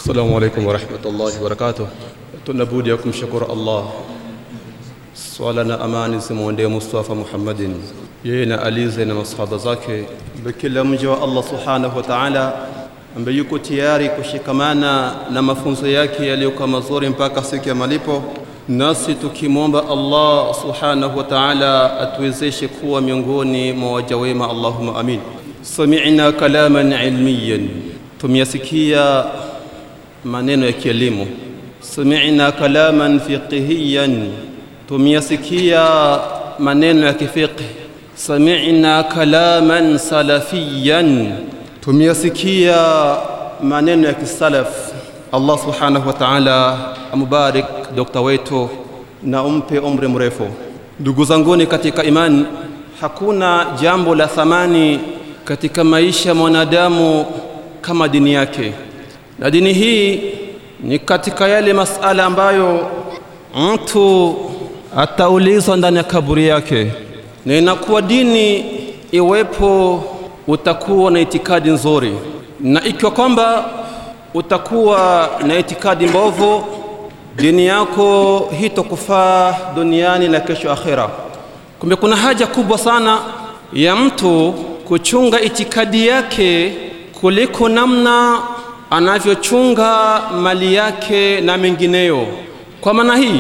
Assalamu alaikum warahmatullahi wabarakatuh. Tunabudi ya kumshukuru Allah, swala na amani zimwendee Mustafa Muhammadin, yeye na alize na masahaba zake, kila mja wa Allah subhanahu wa ta'ala ambaye yuko tayari kushikamana na mafunzo yake yaliyokuwa mazuri mpaka siku ya malipo, nasi tukimwomba Allah subhanahu wa ta'ala atuwezeshe kuwa miongoni mwa waja wema, Allahumma amin. Sami'na kalaman ilmiyan, tumeyasikia maneno ya kielimu. Sami'na kalaman fiqhiyan, tumeyasikia maneno ya kifiqh. Sami'na kalaman salafiyan, tumeyasikia maneno ya kisalaf. Allah subhanahu wa ta'ala amubarik dokta wetu na umpe umri mrefu. Ndugu zanguni katika imani, hakuna jambo la thamani katika maisha ya mwanadamu kama dini yake, na dini hii ni katika yale masala ambayo mtu ataulizwa ndani ya kaburi yake, na inakuwa dini iwepo utakuwa na itikadi nzuri, na ikiwa kwamba utakuwa na itikadi mbovu, dini yako hitokufaa duniani na kesho akhira. Kumbe kuna haja kubwa sana ya mtu kuchunga itikadi yake kuliko namna anavyochunga mali yake na mengineyo. Kwa maana hii,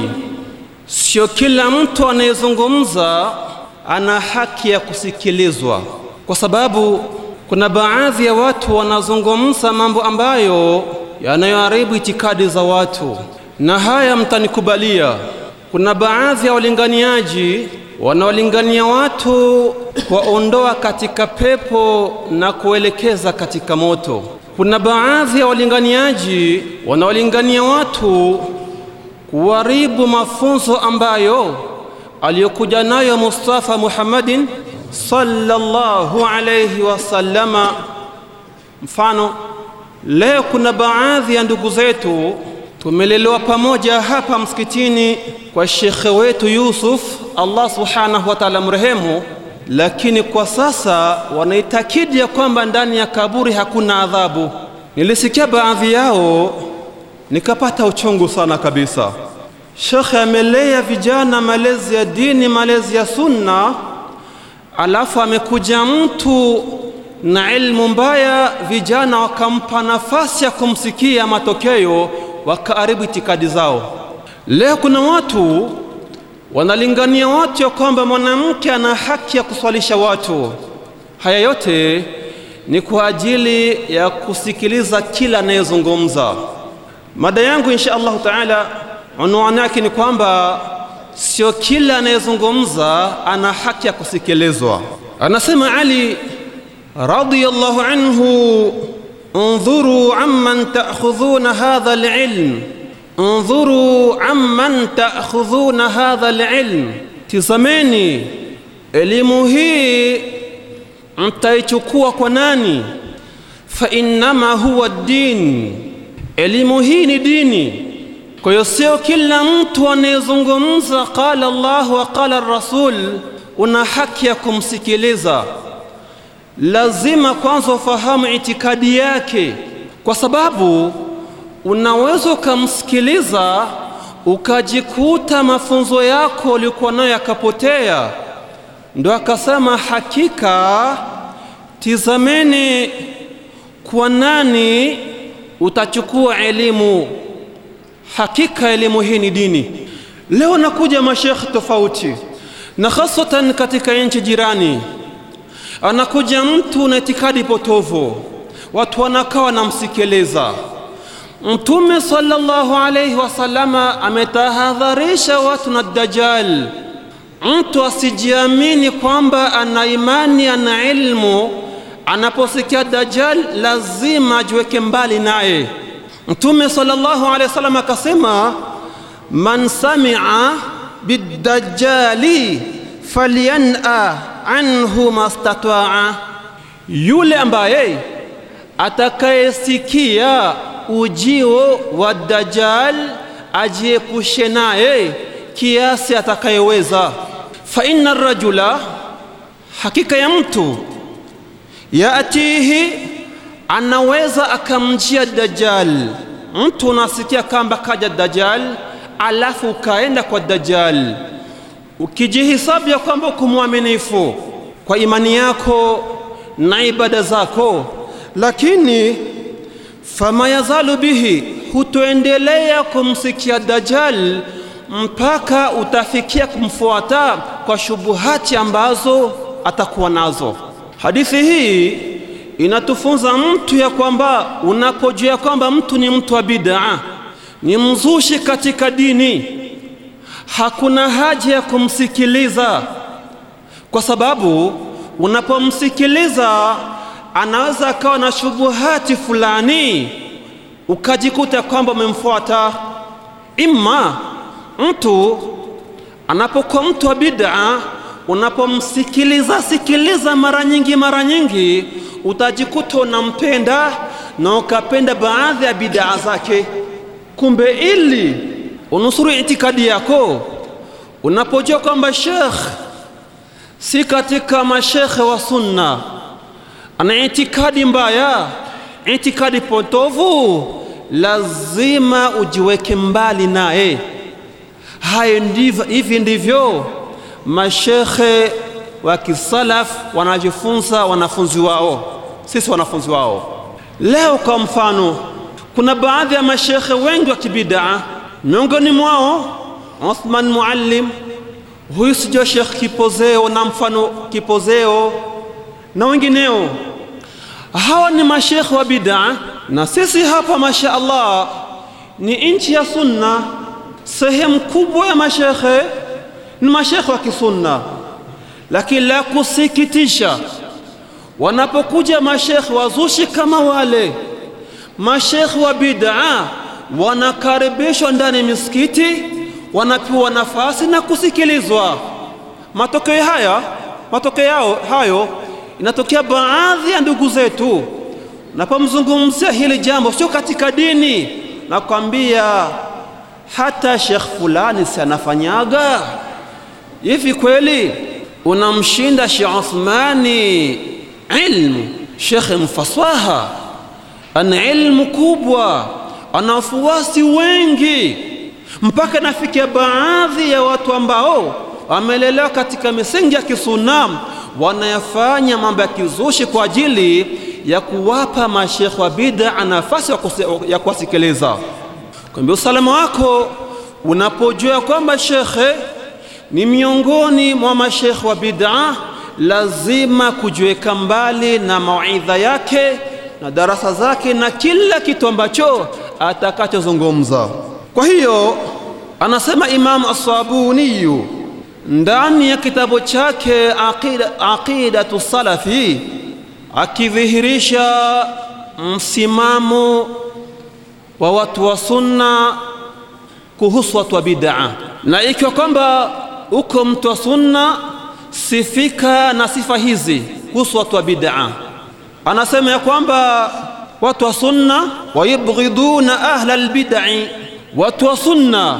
sio kila mtu anayezungumza ana haki ya kusikilizwa, kwa sababu kuna baadhi ya watu wanazungumza mambo ambayo yanayoharibu itikadi za watu, na haya mtanikubalia. Kuna baadhi ya walinganiaji wanaolingania watu kuwaondoa katika pepo na kuelekeza katika moto. Kuna baadhi ya walinganiaji wanaolingania watu kuharibu mafunzo ambayo aliyokuja nayo Mustafa Muhammadin sallallahu alayhi wasallama. Mfano, leo kuna baadhi ya ndugu zetu tumelelewa pamoja hapa msikitini kwa shekhe wetu Yusuf, Allah subhanahu wa ta'ala mrehemu, lakini kwa sasa wanaitakidi ya kwamba ndani ya kaburi hakuna adhabu. Nilisikia baadhi yao nikapata uchungu sana kabisa. Shekhe amelea vijana malezi ya dini, malezi ya sunna, alafu amekuja mtu na ilmu mbaya, vijana wakampa nafasi ya kumsikia, matokeo wakaharibu itikadi zao. Leo kuna watu wanalingania watu ya kwamba mwanamke ana haki ya kuswalisha watu. Haya yote ni kwa ajili ya kusikiliza kila anayezungumza. Mada yangu insha Allahu taala, unwani yake ni kwamba sio kila anayezungumza ana haki ya kusikilizwa. Anasema Ali radiyallahu anhu, undhuru amman ta'khudhuna hadha alilm Undhuru amman ta'khudhuna hadha alilm, tizameni elimu hii mtaichukua kwa nani? Fa innama huwa din, elimu hii ni dini. Kwa hiyo sio kila mtu anayezungumza qala Allah wa qala rasul una haki ya kumsikiliza. Lazima kwanza ufahamu itikadi yake, kwa sababu unaweza ukamsikiliza ukajikuta mafunzo yako ulikuwa nayo yakapotea. Ndo akasema hakika, tizameni kwa nani utachukua elimu. Hakika elimu hii ni dini. Leo nakuja mashekhe tofauti, na hasatan katika nchi jirani, anakuja mtu na itikadi potovu, watu wanakaa wanamsikiliza. Mtume sallallahu alayhi wasallama ametahadharisha watu na Dajjal. Mtu asijiamini kwamba ana imani, ana ilmu, anaposikia Dajjal lazima ajiweke mbali naye. Mtume sallallahu alayhi wasallam akasema, man sami'a bidajjali falyan'a anhu mastataa, yule ambaye atakayesikia ujio wa Dajjal ajiepushe naye kiasi atakayeweza. Fa inna rajula, hakika ya mtu yatihi anaweza akamjia Dajjal mtu unasikia kamba kaja Dajjal, alafu ukaenda kwa Dajjal ukijihisabu ya kwamba uko mwaminifu kwa imani yako na ibada zako, lakini fama yazalu bihi, hutoendelea kumsikia Dajjal mpaka utafikia kumfuata kwa shubuhati ambazo atakuwa nazo. Hadithi hii inatufunza mtu ya kwamba unapojua kwamba mtu ni mtu wa bid'a, ni mzushi katika dini, hakuna haja ya kumsikiliza, kwa sababu unapomsikiliza anaweza akawa na shubuhati fulani, ukajikuta kwamba umemfuata. Imma mtu anapokuwa mtu wa bid'a, unapomsikiliza sikiliza mara nyingi mara nyingi, utajikuta unampenda na ukapenda baadhi ya bid'a zake. Kumbe ili unusuru itikadi yako, unapojua kwamba shekh si katika mashekhe wa sunna, ana itikadi mbaya, itikadi potovu, lazima ujiweke mbali naye. Hayo ndivyo, hivi ndivyo mashekhe wa kisalaf wanavyofunza wanafunzi wao, sisi wanafunzi wao. Leo kwa mfano, kuna baadhi ya mashekhe wengi wa kibidaa, miongoni mwao Uthman Muallim, huyu sijua Sheikh Kipozeo na mfano Kipozeo na wengineo. Hawa ni mashekhe wa bidaa, na sisi hapa masha Allah ni nchi ya sunna. Sehemu kubwa ya mashekhe ni mashekhe wa kisunna, lakini la kusikitisha, wanapokuja mashekhe wazushi kama wale mashekhe wa bid'a, wanakaribishwa ndani ya misikiti, wanapewa nafasi na kusikilizwa. Matokeo haya matokeo yao hayo inatokea baadhi ya ndugu zetu, napomzungumzia hili jambo, sio katika dini, nakwambia hata shekh fulani si anafanyaga hivi. Kweli unamshinda Sheikh Uthmani ilmu? Shekhe mfaswaha, ana ilmu kubwa, ana wafuasi wengi, mpaka nafikia baadhi ya watu ambao wamelelewa katika misingi ya kisunna wanayafanya mambo ya kizushi kwa ajili ya kuwapa mashekhe wa bid'a nafasi ya kuwasikiliza. Kwambia usalama wako unapojua kwamba shekhe ni miongoni mwa mashekhe wa bid'a, lazima kujiweka mbali na mawaidha yake na darasa zake na kila kitu ambacho atakachozungumza. Kwa hiyo anasema Imam As-Sabuni ndani ya kitabu chake Aqida, Aqidatu Salafi akidhihirisha msimamo wa watu wa sunna kuhusu watu wa bid'a, na ikiwa kwamba uko mtu wa sunna, sifika na sifa hizi kuhusu watu wa bid'a. Anasema ya kwamba watu wa sunna wayubghiduna ahla albid'i, watu wa sunna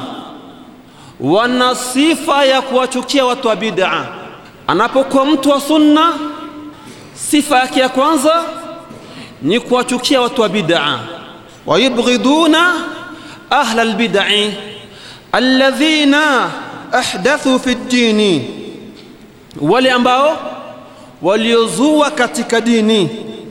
wana sifa ya kuwachukia watu wa bid'a. Anapokuwa mtu wa sunna, sifa yake ya kwanza ni kuwachukia watu wa bid'a wayubghiduna ahla albid'i alladhina ahdathu fi ddini, wale ambao waliozua katika dini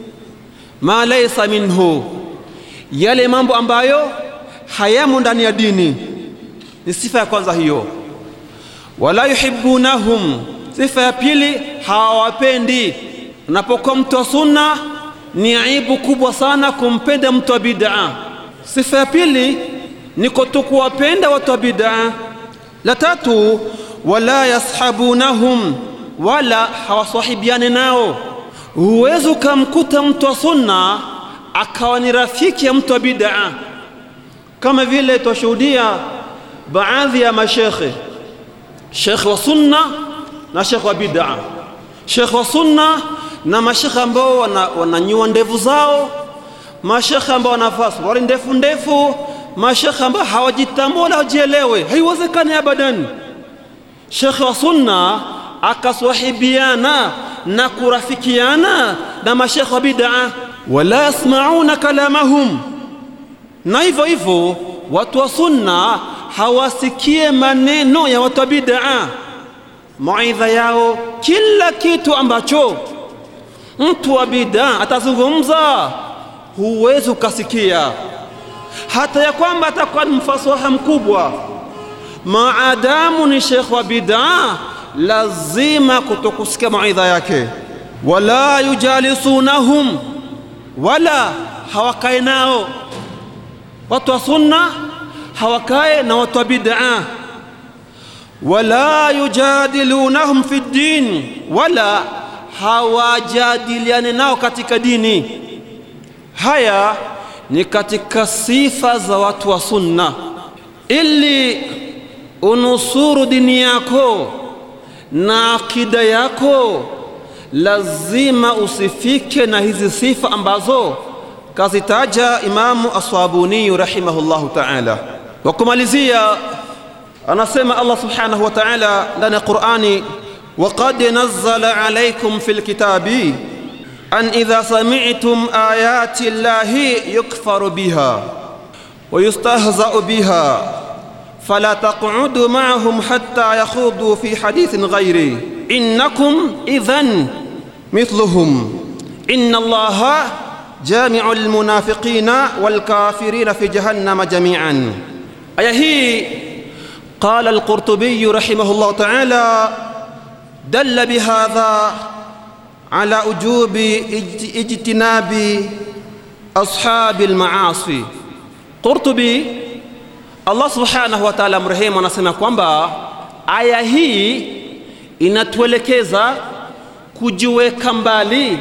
ma laysa minhu, yale mambo ambayo hayamo ndani ya dini. Ni sifa ya kwanza hiyo. Wala yuhibbunahum, sifa ya pili hawawapendi. Unapokuwa mtu wa sunna ni aibu kubwa sana kumpenda mtu wa bid'a. Sifa ya pili ni kutokuwapenda watu wa bid'a. La tatu, wala yashabunahum, wala hawasahibiani nao. Huwezi ukamkuta mtu wa sunna akawa ni rafiki ya mtu wa bid'a, kama vile twashuhudia baadhi ya mashekhe, shekhe wa sunna na shekhe wa bid'a, shekhe wa sunna na mashekhe ambao wananyua wana ndevu zao, mashekhe ambao wanavaa suruali ndefu ndefu, mashekhe ambao hawajitambua wala hawajielewe. Haiwezekani abadan shekhe wa sunna akaswahibiana na kurafikiana na mashekhe wa bid'a. Wala yasmauna kalamahum, na hivyo hivyo watu wa sunna hawasikie maneno ya watu wa bid'a maidha yao kila kitu ambacho mtu wa bid'a atazungumza huwezi ukasikia hata ya kwamba atakuwa ni mfasaha mkubwa maadamu ni shekh wa bid'a lazima kutokusikia maidha yake wala yujalisunahum wala hawakae nao watu wa sunna hawakae na watu wa bid'a wala yujadilunahum fi ddin wala hawajadiliane nao katika dini haya ni katika sifa za watu wa sunna ili unusuru dini yako na akida yako lazima usifike na hizi sifa ambazo kazitaja Imamu Aswabuni rahimahullahu ta'ala. Wa kumalizia, anasema Allah subhanahu wa ta'ala ndani ya Qur'ani, waqad nazzala alaykum fil kitabi an idha sami'tum ayati llahi yukfaru biha wa yustahza'u biha fala taq'udu ma'ahum hatta yakhudu fi hadithin ghairi innakum idhan mithluhum inna allaha جامع المنافقين والكافرين في جهنم جميعا آية هي قال القرطبي رحمه الله تعالى دل بهذا على وجوب اجتناب أصحاب المعاصي قرطبي Allah subhanahu wa ta'ala mrehemu anasema kwamba aya hii inatuelekeza kujiweka mbali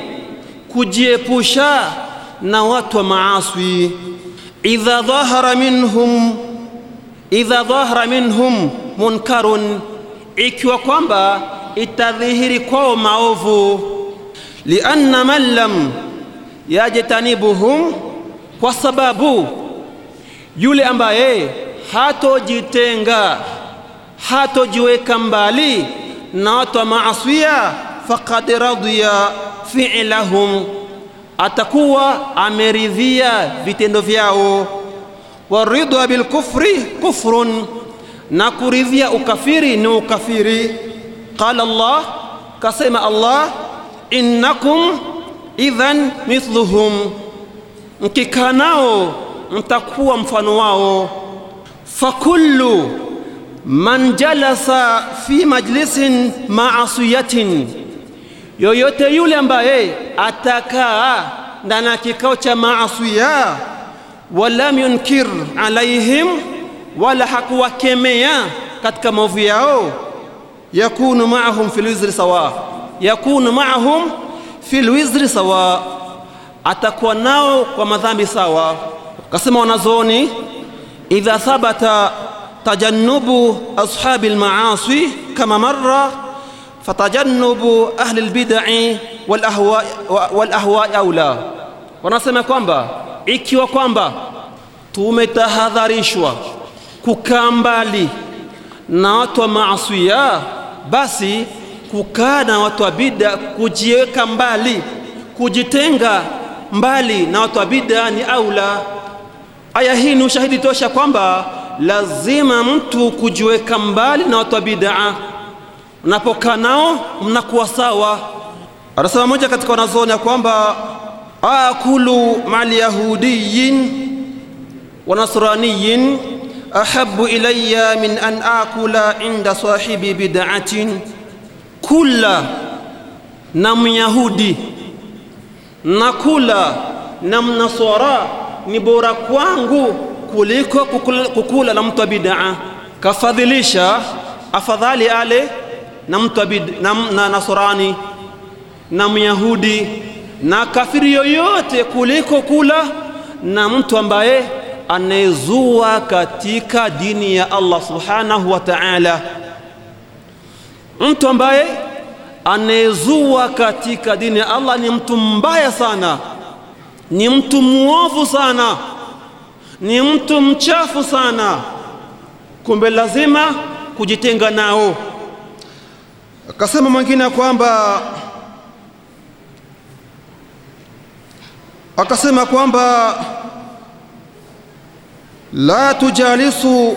kujiepusha na watu wa maaswi idha dhahara minhum idha dhahara minhum munkarun ikiwa kwamba itadhihiri kwao maovu lianna man lam yajtanibuhum kwa sababu yule ambaye hatojitenga hatojiweka mbali na watu wa maaswia faqad radiya fi'lahum atakuwa ameridhia vitendo vyao waridwa bilkufri kufrun na kuridhia ukafiri ni ukafiri qala Allah kasema Allah innakum idhan mithluhum mkikaa nao mtakuwa mfano wao fakullu man jalasa fi majlisin ma'asiyatin yoyote yule ambaye atakaa ndani ya kikao cha maasiya walam yunkir alaihim wala hakuwakemea katika maovu yao yakunu maahum fil wizri sawa yakunu maahum fil wizri sawa atakuwa nao kwa madhambi sawa kasema wanazooni idha thabata tajannubu ashabi almaasi kama marra fatajannubu ahli albid'i wal ahwa wal ahwa aula wanasema kwamba ikiwa kwamba tumetahadharishwa kukaa mbali na watu wa maasiya basi kukaa na watu wa bid'a kujiweka mbali kujitenga mbali na watu wa bid'a ni aula aya hii ni ushahidi tosha kwamba lazima mtu kujiweka mbali na watu wa bid'a unapokaa nao mnakuwa sawa anasema moja katika wanazuoni ya kwamba akulu mali yahudiyin wa nasraniyin ahabu ilayya min an akula inda sahibi bid'atin kula na myahudi na kula na mnaswara ni bora kwangu kuliko kukula, kukula na mtu wa bid'a kafadhilisha afadhali ale na mtu wa bid'a na, na nasrani na myahudi na kafiri yoyote kuliko kula na mtu ambaye anayezua katika dini ya Allah subhanahu wa ta'ala mtu ambaye anayezua katika dini ya Allah ni mtu mbaya sana ni mtu muovu sana ni mtu mchafu sana kumbe lazima kujitenga nao akasema mwingine kwamba akasema kwamba la tujalisu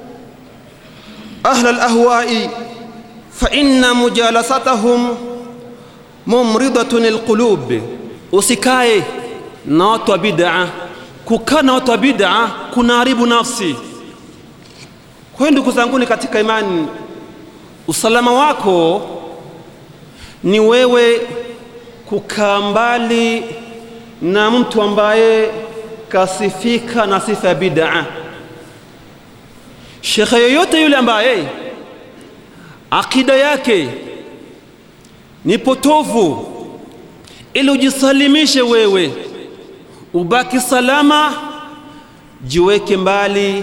ahla alahwai fa inna mujalasatahum mumridatun alqulub, usikae na watu wa bid'a. Kukaa na watu wa bid'a kunaharibu nafsi. Kwa hiyo ndugu zanguni katika imani, usalama wako ni wewe kukaa mbali na mtu ambaye kasifika na sifa ya bid'a. Shekhe yoyote yule ambaye akida yake ni potovu, ili ujisalimishe wewe ubaki salama, jiweke mbali,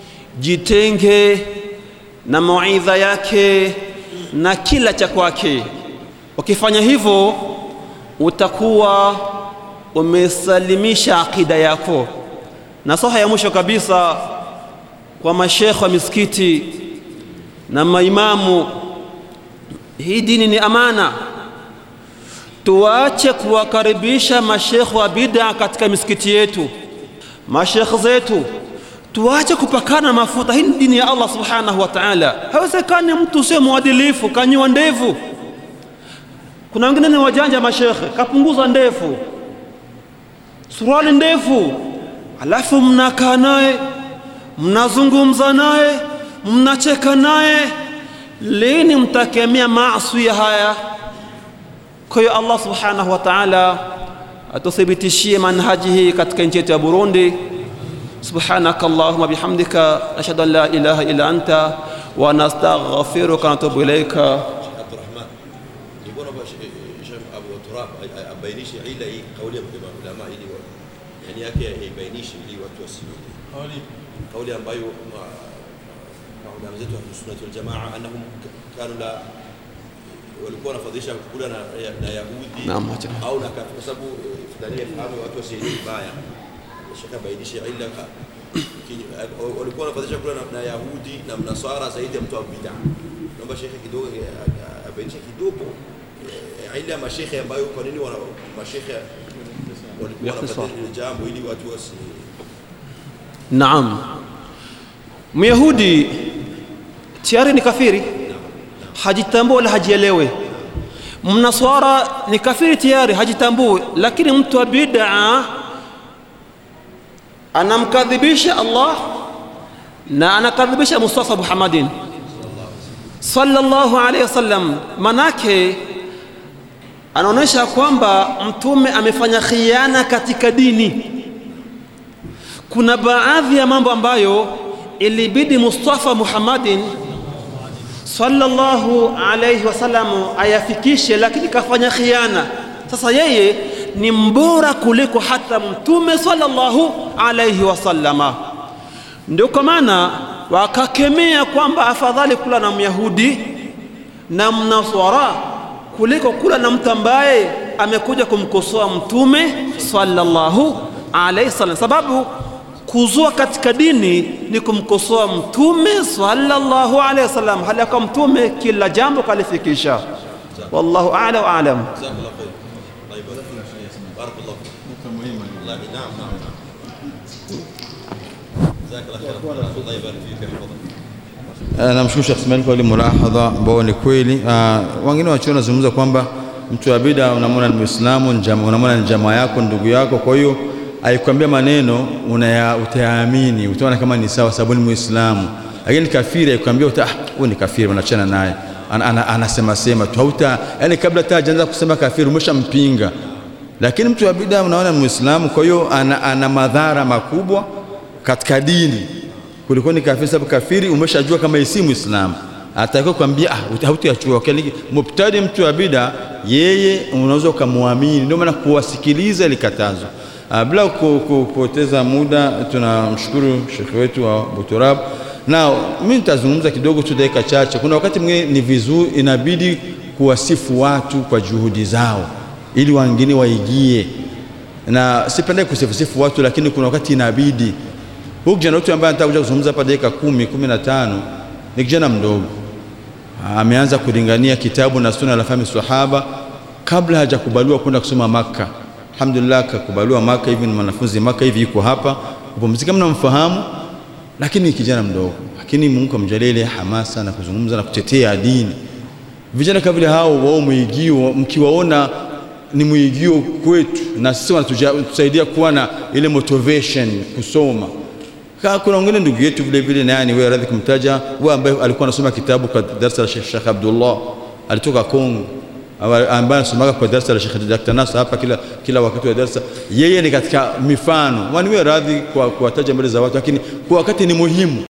jitenge na mawaidha yake na kila cha kwake. Ukifanya hivyo, utakuwa umesalimisha akida yako. Nasaha ya mwisho kabisa kwa mashekhe wa misikiti na maimamu, hii dini ni amana. Tuache kuwakaribisha mashekhe wa bid'a katika misikiti yetu, mashekhe zetu tuache kupakana mafuta. Hii ni dini ya Allah subhanahu wa ta'ala. Haiwezekani mtu sio mwadilifu kanyiwa ndevu. Kuna wengine ni wajanja mashekhe, kapunguza ndefu, suruali ndefu, alafu mnakaa naye mnazungumza naye mnacheka naye. Lini mtakemea maasi haya? Kwa hiyo Allah subhanahu wa ta'ala atuthibitishie manhaji hii katika nchi yetu ya Burundi. Subhanaka Allahumma bihamdika ashhadu an la ilaha illa anta wa nastaghfiruka wa natubu ilaika. Abdurrahman, nilikuwa naomba Sheikh Abu Turab abainishe ila hii kauli ya ulama ili yani yake ibainishe ili watu wasiwe kauli ambayo maulama zetu wa Sunnah wal Jamaa annahum kanu la walikuwa wanafadhilisha kula na, na Yahudi Naam, acha. au na kafiri, kwa sababu ndani ya fahamu watu wasielewe vibaya. Shaka bainishe ila walikuwa wanafadhilisha kula na, na Yahudi na Mnasara zaidi ya mtu wa bid'a. Naomba shekhe kidogo abainishe kidogo eh, ile ya mashekhe ambayo kwa nini wana mashekhe walikuwa wanafadhilisha jambo ili watu wasi Naam, Myahudi tayari ni kafiri, hajitambui wala hajielewe. Mnaswara ni kafiri tayari, hajitambui, lakini mtu wa bid'a anamkadhibisha Allah na anakadhibisha Mustafa Muhammadin sallallahu alaihi wasallam, manake anaonyesha kwamba mtume amefanya khiana katika dini kuna baadhi ya mambo ambayo ilibidi Mustafa Muhammadin sallallahu alayhi wasallam ayafikishe, lakini kafanya khiana. Sasa yeye ni mbora kuliko hata mtume sallallahu alayhi wasallama. Ndio kwa maana wakakemea kwamba afadhali kula na Myahudi na Mnaswara kuliko kula na mtu ambaye amekuja kumkosoa mtume sallallahu alayhi wasallam, sababu kuzua katika dini ni kumkosoa mtume sallallahu alaihi wasallam, hali ya kuwa mtume kila jambo kalifikisha. Wallahu a'la wa a'lam. جزاك الله خير الله يبارك فيك بارك الله فيك والله نعم نعم نعم جزاك الله خير الله يبارك فيك يحفظك Eh, Namshukuru Sheikh Ismail kwa ile mulahadha ambao ni kweli. Ah, Wengine wachuo wanazungumza kwamba mtu wa bid'a unamwona ni Muislamu, ni jamaa- unamwona ni jamaa yako, ndugu yako, kwa hiyo aikwambia maneno unaya utayaamini, utaona kama ni sawa sababu ni Muislamu. Lakini kafiri aikwambia uta ah, huyu ni kafiri, unachana naye ana, ana, anasema sema tu hauta, yani kabla hata hajaanza kusema kafiri umeshampinga. Lakini mtu wa bid'a unaona ni Muislamu, kwa hiyo ana, ana madhara makubwa katika dini kuliko ni kafiri, sababu kafiri umeshajua kama yeye si Muislamu, atakiwa kwambia ah, hautayachukua. Lakini mubtadi, mtu wa bida, yeye unaweza ukamwamini. Ndio maana kuwasikiliza ilikatazwa. Ah, Bila ku- ku- kupoteza muda, tunamshukuru shekhe wetu wa Buturab na mimi nitazungumza kidogo tu dakika chache. Kuna wakati mwingine ni vizuri, inabidi kuwasifu watu kwa juhudi zao ili wengine waigie, na sipende kusifusifu watu, lakini kuna wakati inabidi Huyu kijana wetu ambaye anataka kuja kuzungumza hapa dakika kumi kumi na tano ni kijana mdogo, ameanza kulingania kitabu na sunna la fahmi sahaba kabla hajakubaliwa kwenda kusoma Makka. Alhamdulillah, kakubaliwa Makka, hivi ni mwanafunzi Makka, hivi yuko hapa kupumzika. Mnamfahamu lakini ni kijana mdogo, lakini Mungu amjalie ile hamasa na kuzungumza na kutetea dini. Vijana kama vile hao wao mwigio, mkiwaona ni mwigio kwetu, na sisi wanatusaidia kuwa na ile motivation kusoma. Ka kuna wengine ndugu yetu vile vile, naye ni wewe radhi kumtaja, wewe ambaye alikuwa anasoma kitabu kwa darasa la Sheikh Sheikh Abdullah, alitoka Kongo ambaye anasomaga kwa darasa la Sheikh Dr. Nasr hapa kila, kila wakati wa darasa. Yeye ni katika mifano, waniwe radhi kwa kuwataja mbele za watu, lakini kwa wakati ni muhimu.